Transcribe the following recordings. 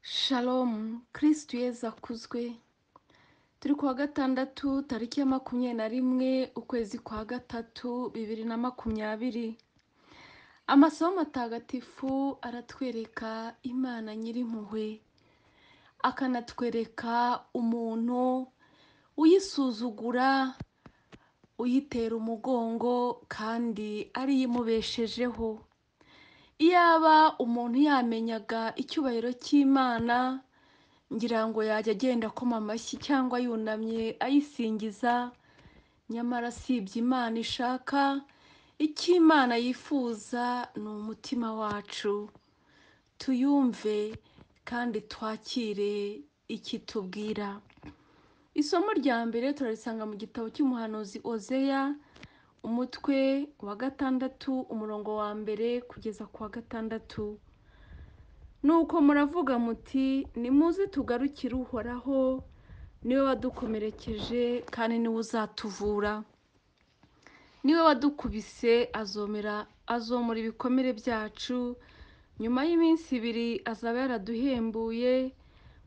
Shalom, kirisitu yezu akuzwe turi ku wa gatandatu tariki ya makumyabiri na rimwe ukwezi kwa gatatu bibiri na makumyabiri amasomo matagatifu aratwereka imana nyirimpuhwe akanatwereka umuntu uyisuzugura uyitera umugongo kandi ariyo imubeshejeho iyaba umuntu yamenyaga icyubahiro cy'imana ngira ngo yajya agenda akoma amashyi cyangwa yunamye ayisingiza nyamara asibye imana ishaka icyo imana yifuza ni umutima wacu tuyumve kandi twakire iki tubwira isomo rya mbere turarisanga mu gitabo cy'umuhanuzi ozeya umutwe wa gatandatu umurongo wa mbere kugeza ku wa gatandatu nuko muravuga muti nimuze tugarukire uhoraho niwe wadukomerekeje kandi niwe uzatuvura niwe wadukubise azomera azomora ibikomere byacu nyuma y'iminsi ibiri azaba yaraduhembuye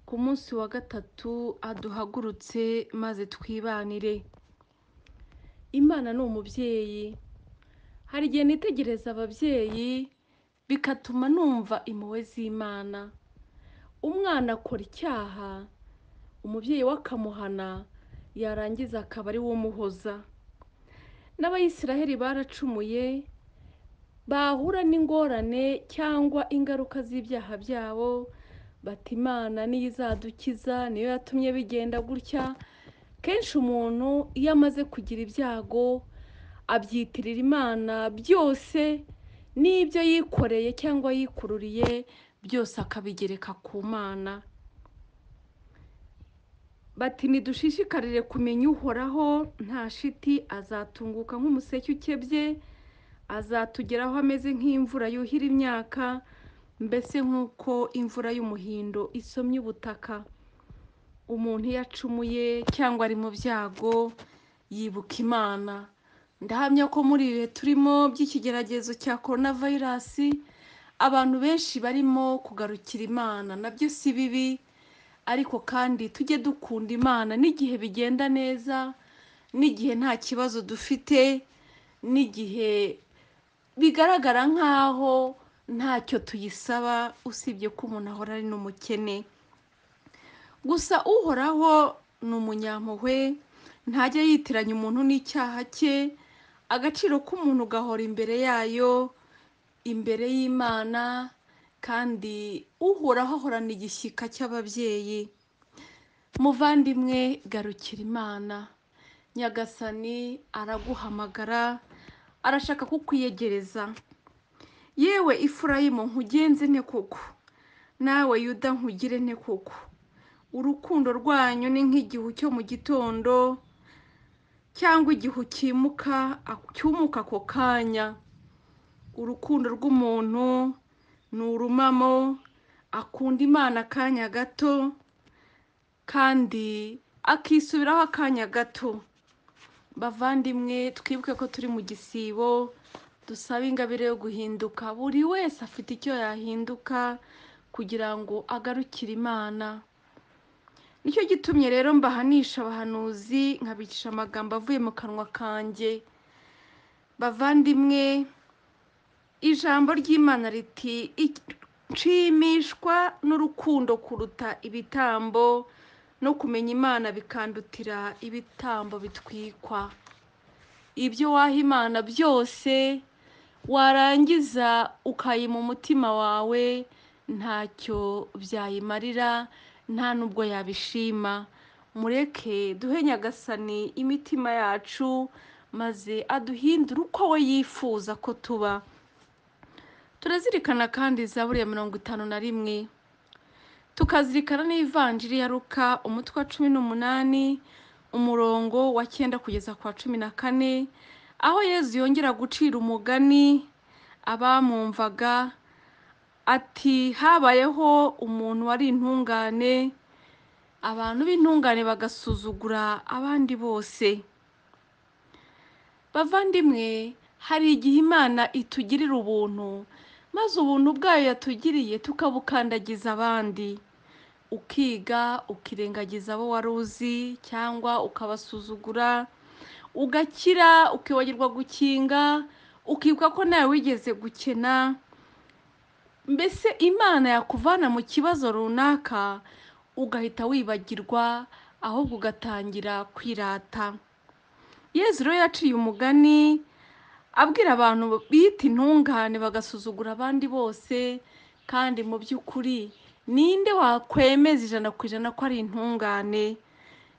ku munsi wa gatatu aduhagurutse maze twibanire imana ni umubyeyi hari igihe nitegereza ababyeyi bikatuma numva impuhwe z'imana umwana akora icyaha umubyeyi we akamuhana yarangiza akaba ari we umuhoza n'abayisiraheli baracumuye bahura n'ingorane cyangwa ingaruka z'ibyaha byabo bati imana niyo izadukiza niyo yatumye bigenda gutya kenshi umuntu iyo amaze kugira ibyago abyitirira imana byose n'ibyo yikoreye cyangwa yikururiye byose akabigereka ku mana bati ntidushishikarire kumenya uhoraho nta shiti azatunguka nk'umuseke ukebye azatugeraho ameze nk'imvura yuhira imyaka mbese nk'uko imvura y'umuhindo isomye ubutaka umuntu iyo acumuye cyangwa ari mu byago yibuka imana ndahamya ko muri ibihe turimo by'ikigeragezo cya korona vayirasi abantu benshi barimo kugarukira imana nabyo si bibi ariko kandi tujye dukunda imana n'igihe bigenda neza n'igihe nta kibazo dufite n'igihe bigaragara nk'aho ntacyo tuyisaba usibye ko umuntu ahora ari n'umukene gusa uhoraho ni umunyampuhwe ntajya yitiranya umuntu n'icyaha cye agaciro k'umuntu gahora imbere yayo imbere y'imana kandi uhoraho ahorana igishyika cy'ababyeyi muvandimwe garukira imana nyagasani araguhamagara arashaka kukwiyegereza yewe ifurayimu nkugenze nte koko nawe yuda nkugire nte koko urukundo rwanyu ni nk'igihu cyo mu gitondo cyangwa igihu cyimuka cyumuka ako kanya urukundo rw'umuntu ni urumamo akunda imana akanya gato kandi akisubiraho akanya gato bavandimwe twibuke ko turi mu gisibo dusaba ingabire yo guhinduka buri wese afite icyo yahinduka kugira ngo agarukire imana nicyo gitumye rero mbahanisha abahanuzi nkabicisha amagambo avuye mu kanwa kanjye bavandimwe ijambo ry'imana riti nshimishwa n'urukundo kuruta ibitambo no kumenya imana bikandutira ibitambo bitwikwa ibyo waha imana byose warangiza ukayima umutima wawe ntacyo byayimarira nta n'ubwo yabishima mureke duhe nyagasani imitima yacu maze aduhindure uko we yifuza ko tuba turazirikana kandi za buriya mirongo itanu na rimwe tukazirikana n'ivanjiri ya ruka umutwe wa cumi n'umunani umurongo wa cyenda kugeza ku wa cumi na kane aho yezu yongera gucira umugani abamwumvaga ati habayeho umuntu wari intungane abantu b'intungane bagasuzugura abandi bose bavandimwe hari igihe imana itugirira ubuntu maze ubuntu bwayo yatugiriye tukabukandagiza abandi ukiga ukirengagiza abo wari uzi cyangwa ukabasuzugura ugakira ukibagirwa gukinga ukibuka ko nawe wigeze gukena mbese imana yakuvana mu kibazo runaka ugahita wibagirwa ahubwo ugatangira kwirata yezu rero yaciye umugani abwira abantu bita intungane bagasuzugura abandi bose kandi mu by'ukuri ninde wakwemeza ijana ku ijana ko ari intungane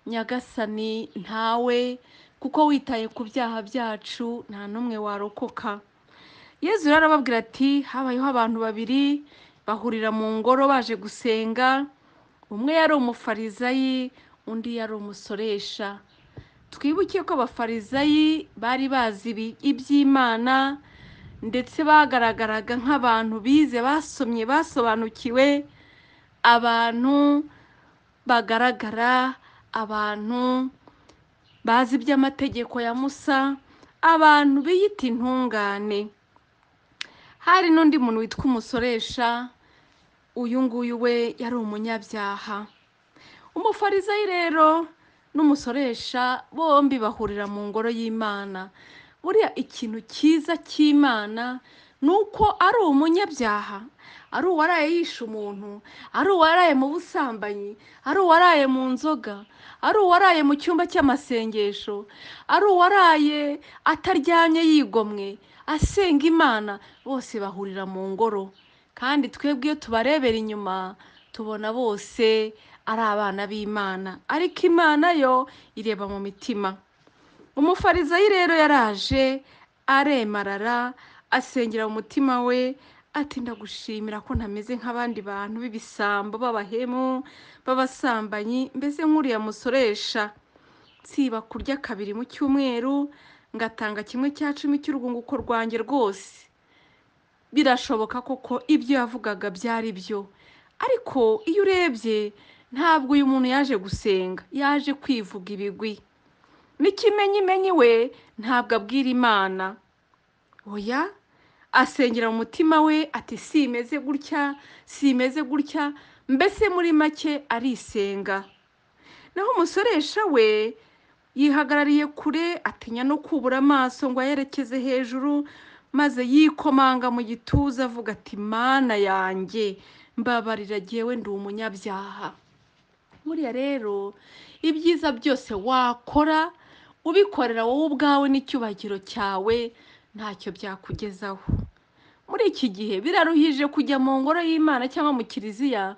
nyagasani ntawe kuko witaye ku byaha byacu nta n'umwe warokoka yezu rero arababwira ati habayeho abantu babiri bahurira mu ngoro baje gusenga umwe yari umufarizayi undi yari umusoresha twibuke ko abafarizayi bari bazi ibi- iby'imana ndetse bagaragaraga nk'abantu bize basomye basobanukiwe abantu bagaragara abantu bazi iby'amategeko ya musa abantu biyita intungane hari n'undi muntu witwa umusoresha uyu nguyu we yari umunyabyaha umufarizayi rero n'umusoresha bombi bahurira mu ngoro y'imana buriya ikintu cyiza cy'imana ni uko ari umunyabyaha ari uwaraye yishe umuntu ari uwaraye mu busambanyi ari uwaraye mu nzoga ari uwaraye mu cyumba cy'amasengesho ari uwaraye ataryamye yigomwe asenga imana bose bahurira mu ngoro kandi twebwe iyo tubarebera inyuma tubona bose ari abana b'imana ariko imana yo ireba mu mitima umufarizayi rero yaraje aremarara asengera mu mutima we ati ndagushimira ko ntameze nk'abandi bantu b'ibisambo b'abahemu b'abasambanyi mbese nk'uriya musoresha nsiba kurya kabiri mu cyumweru ngatanga kimwe cya cumi cy'urwunguko rwanjye rwose birashoboka koko ibyo yavugaga byari byo ariko iyo urebye ntabwo uyu muntu yaje gusenga yaje kwivuga ibigwi n'ikimenyimenyi we ntabwo abwira imana oya asengera mu mutima we ati simeze gutya simeze gutya mbese muri make arisenga naho umusoresha we yihagarariye kure atinya no kubura amaso ngo ayerekeze hejuru maze yikomanga mu gituza avuga ati mana yanjye mbabarira jyewe ndi umunyabyaha buriya rero ibyiza byose wakora ubikorera wowe ubwawe n'icyubahiro cyawe ntacyo byakugezaho muri iki gihe biraruhije kujya mu ngoro y'imana cyangwa mu kiliziya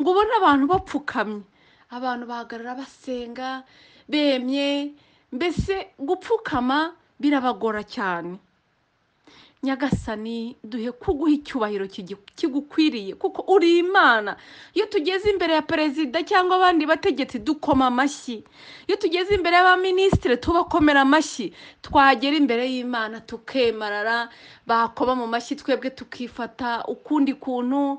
ngo ubone abantu bapfukamye abantu bahagarara basenga bemye mbese gupfukama birabagora cyane nyagasani duhe kuguha icyubahiro kigi- kigukwiriye kuko uri imana iyo tugeze imbere ya perezida cyangwa abandi bategetsi dukoma amashyi iyo tugeze imbere y'abaminisitiri tubakomera amashyi twagera imbere y'imana tukemarara bakoma mu mashyi twebwe tukifata ukundi kuntu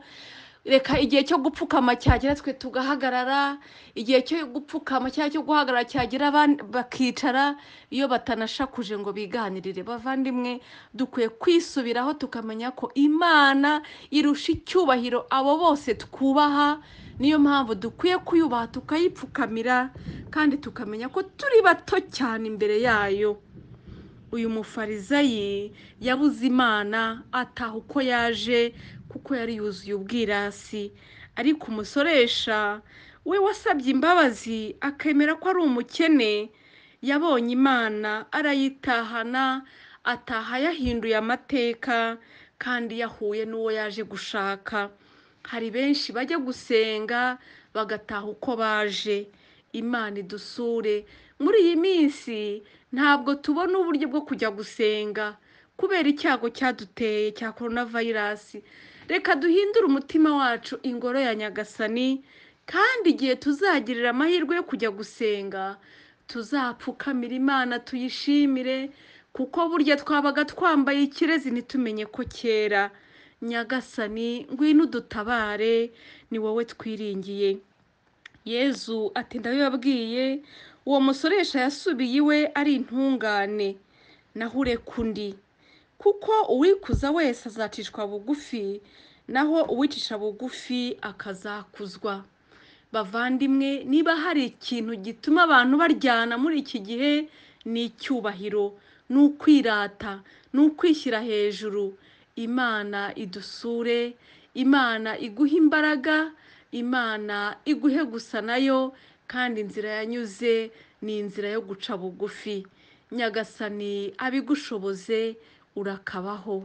reka igihe cyo gupfukama cyagera twe tugahagarara igihe cyo gupfukama cyangwa cyo guhagarara cyagera aban- bakicara iyo batanashakuje ngo biganirire bavandimwe dukwiye kwisubiraho tukamenya ko imana irusha icyubahiro abo bose twubaha niyo mpamvu dukwiye kuyubaha tukayipfukamira kandi tukamenya ko turi bato cyane imbere yayo uyu mufarizayi yabuze imana ataha uko yaje kuko yari yuzuye ubwirasi ariko umusoresha we wasabye imbabazi akemera ko ari umukene yabonye imana arayitahana ataha yahinduye amateka kandi yahuye n'uwo yaje gushaka hari benshi bajya gusenga bagataha uko baje imana idusure muri iyi minsi ntabwo tubona uburyo bwo kujya gusenga kubera icyago cyaduteye cya korona vayirasi reka duhindure umutima wacu ingoro ya nyagasani kandi igihe tuzagirira amahirwe yo kujya gusenga tuzapfukamira imana tuyishimire kuko burya twabaga twambaye ikirezi ntitumenye ko cyera nyagasani ngwino udutabare ni wowe twiringiye yezu ati ndabibabwiye uwo musoresha yasubiye iwe ari intungane naho ureka undi kuko uwikuza wese azacishwa bugufi naho uwicisha bugufi akazakuzwa bavandimwe niba hari ikintu gituma abantu baryana muri iki gihe ni icyubahiro ni ukwirata ni ukwishyira hejuru imana idusure imana iguhe imbaraga imana iguhe gusa nayo kandi inzira yanyuze ni inzira yo guca bugufi nyagasani abigushoboze urakabaho